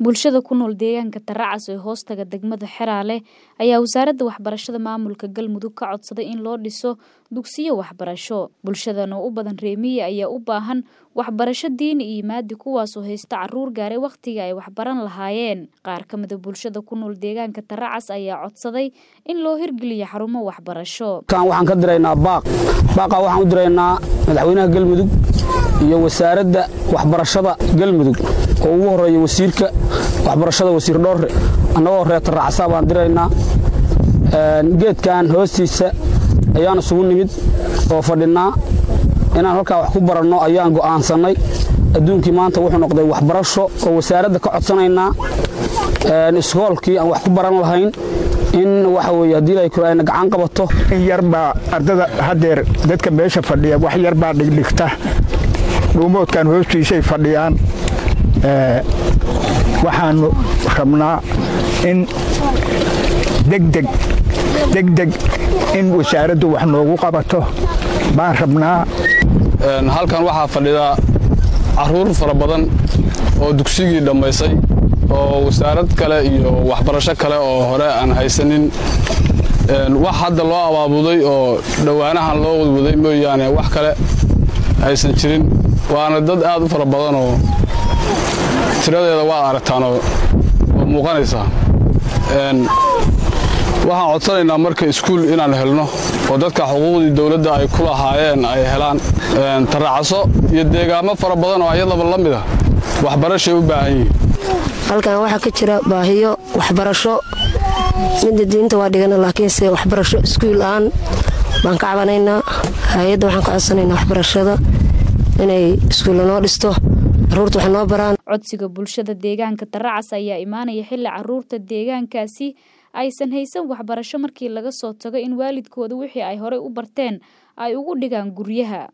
Bulshada ku nool deegaanka Taracas ee hoostaga degmada Xeraale ayaa wasaaradda waxbarashada maamulka Galmudug ka codsaday in loo dhiso dugsiyo waxbarasho. Bulshadan oo u badan reer miyi ayaa u baahan waxbarasho diini iyo maadi kuwaasoo haysta caruur gaaray waqtigii ay waxbaran lahaayeen. Qaar ka mid a bulshada ku nool deegaanka Taracas ayaa codsaday in loo hirgeliyo xarumo waxbarasho. kan waxaan ka diraynaa baaq baaqa waxaan u diraynaa madaxweynaha galmudug iyo wasaaradda waxbarashada galmudug oo ugu horeeya wasiirka waxbarashada wasiir dhoorre annagoo reer taracasa baan diraynaa geedkan hoostiisa ayaan isugu nimid oo fadhinnaa inaan halkaa wax ku baranno ayaan go'aansannay adduunkii maanta wuxuu noqday waxbarasho oo wasaaradda ka codsanaynaa iskoolkii aan wax ku baran lahayn in waxa weye haddii ay ayna gacan qabato in yarbaa ardada haddeer dadka meesha fadhiya wax yarbaa dhigdhigta dhuumoodkan hoostiisay fadhiyaan waxaannu rabnaa in degdeg degdeg in wasaaraddu wax noogu qabato baan rabnaa halkan waxaa fadhida caruur fara badan oo dugsigii dhammaysay oo wasaarad kale iyo waxbarasho kale oo hore aan haysanin wax hadda loo abaabuday oo dhowaanahan loo wadwaday mooyaane wax kale aysan jirin waana dad aad u fara badan oo tiradeeda waad aragtaan oo muuqanaysaa waxaan codsanaynaa marka iskuul inaan helno oo dadka xuquuqdii dowladda ay ku lahaayeen ay helaan taracaso iyo deegaamo fara badan oo ayadaba la mid a waxbarashay u baahan yihiin halkan waxaa ka jira baahiyo waxbarasho midda diinta waa dhigana laakiinse waxbarasho iskuul aan baan ka cabanaynaa hay-adda waxaan ka codsanaynaa waxbarashada inay iskuulla noo dhisto caruurta wax noo baraan codsiga bulshada deegaanka Taracas ayaa imaanaya xilli caruurta deegaankaasi aysan haysan waxbarasho markii laga soo tago in waalidkooda wixii ay horey u barteen ay ugu dhigaan guryaha